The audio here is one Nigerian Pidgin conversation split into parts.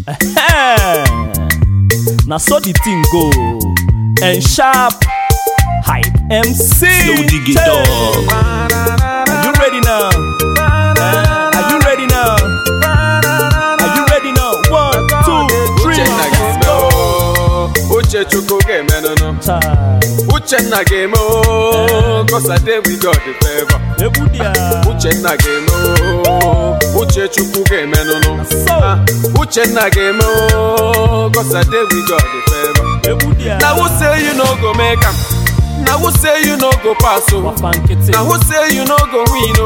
na so the thing go and sharp hype mc Slow dig it Hey. dog. are you ready now Eh, are you ready now are you ready now one two three Uchenna ga-eme o Uche Chukwu ga-emenụnụ Chai. Uchenna ga-eme o Cause I dey with God the favor egwu dị ya Uchenna ga-eme o Uche Chukwu ga-emenụnụ So. Ah, Uchenna ga-eme o Cause I dey with God the favor egwu dị ya Na who say you no go make am Na who say you no go pass o Wafa nkịtị Na who say you no go win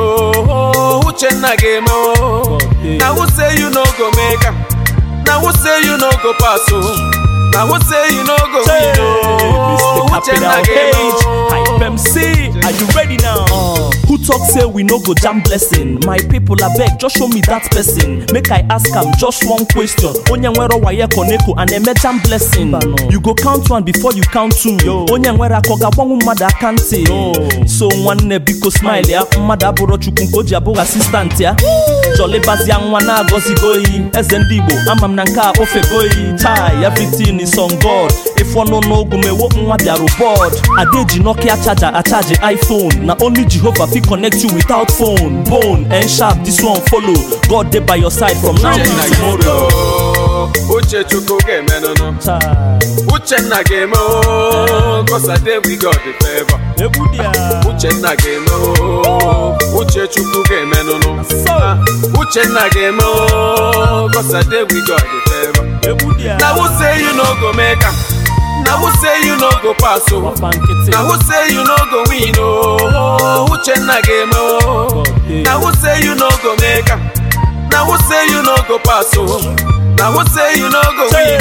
o Uchenna ga-eme o Na who say you no go make am Na who say you no go pass o Na who say you no go Hey, win o Mr. Uchenna Capital ga-eme H, o Hype MC, are you ready now? Who talk say we no go jam blessing? My people abeg, just show me that person. Make I ask am just one question. Onye nwere waye koneko and eme jam blessing. You go count one before you count two. Onye nwere akọ ga-agbanwu mmadụ aka ntị. So nwanne biko smile ya, mmadụ abụrụ chukwu nke o ji abụghị asistant ya. Jolibazia nwa na-agọzigo oyi eze ndị Igbo ama m na nke a ofego oyi chai everything is on God ife ọnụ n'ogu mewo nwa bịarụ board adeji Nokia charger achaji iPhone na only Jehovah fit connect you without phone bone and sharp this one follow God dey by your side from now Uchenna till ga-eme tomorrow. o Uche Chukwu ga-emenụnụ Chai, Uchenna ga-eme o Cause I dey with God the favor egwu dị ya. Uchenna ga-eme o Uche Chukwu ga-emenụnụ So, Ah, Uchenna ga-eme o Cause I dey with God the favor egwu dị ya. Na who say you no go make am Na who say you no go pass o Wafa nkịtị. Na who say you no go win o Uchenna ga-eme o Na who say you no go make am Na who say you no go pass o Na who say you no go win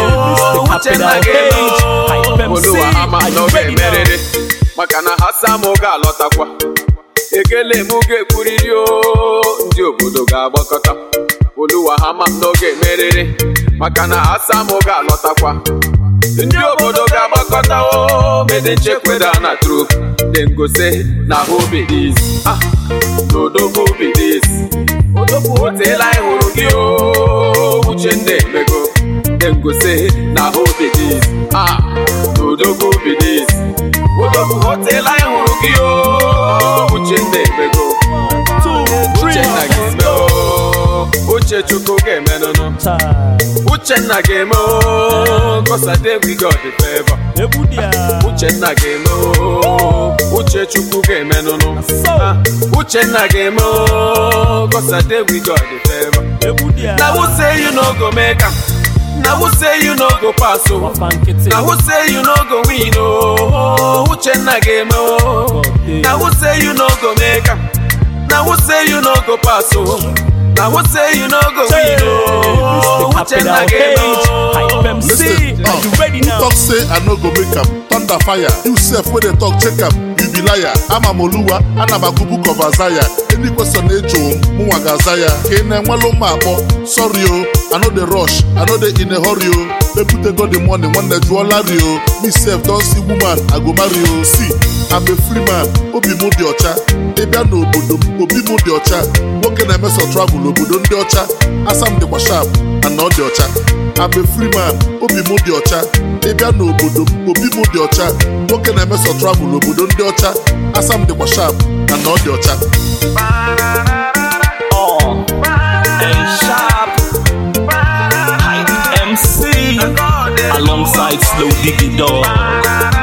o Mr. Uchenna Capital ga-eme H, Hype o MC, Oluwa ama are you na ọ ready now? ga-emerịrị maka na ha sam ga-alọtakwa ekele m ga-ekwuriri o ndị obodo ga-agbakọta Oluwa ha ma na ọ ga-emerịrị maka na ha sam ga-alọtakwa ndị obodo ga-agbakọta o mede nchekweda na trup dem go say na who be this ah n'odogwu be this odogwu oteela anyị hụrụ gị o uche ndị emego dem go say na who be this ah n'odogwu be this odogwu oteela anyị hụrụ gị o uche ndị emego Two, three, uchenna ga-eme o uche chukwu ga-emenụnụ Chai, uchenna ga-eme o cause I dey with God the favor egwu dị ya. Uchenna ga-eme o Uche Chukwu ga-emenụnụ So, Ah, Uchenna ga-eme o Cause I dey with God the favor egwu dị ya. Na who say you no go make am Na who say you no go pass o Wafa nkịtị. Na who say you no go win o Uchenna ga-eme o Na who say you no go make am Na who say you no go pass o Na who say you no go win o Mr. Uchenna Capital ga-eme H, Hype o MC, Listen, are uh, you ready who now? talk say I no go make am thunder fire you sef wey dey talk check am you be liar ama m oluwa ana m agụ book of Isaiah any question na-ejo m mụnwa ga-aza ya ka ị na-enwelu mma akpọ sorry o I no dey rush I no dey in a hurry o ebutego the money nwanne jụọla ri o me sef don see woman I go marry o see I'm a free man obi m dị ọcha ịbịa n'obodo m obi m dị ọcha nwoke na-emeso travel obodo ndị ọcha asam dịkwa sharp ana ọ dị ọcha I'm a free man obi m dị ọcha ịbịa n'obodo m obi m dị ọcha nwoke na-emeso travel obodo ndị ọcha asam dịkwa sharp ana ọ dị ọcha Oh, and sharp hype MC alongside Slow Diggy Dog.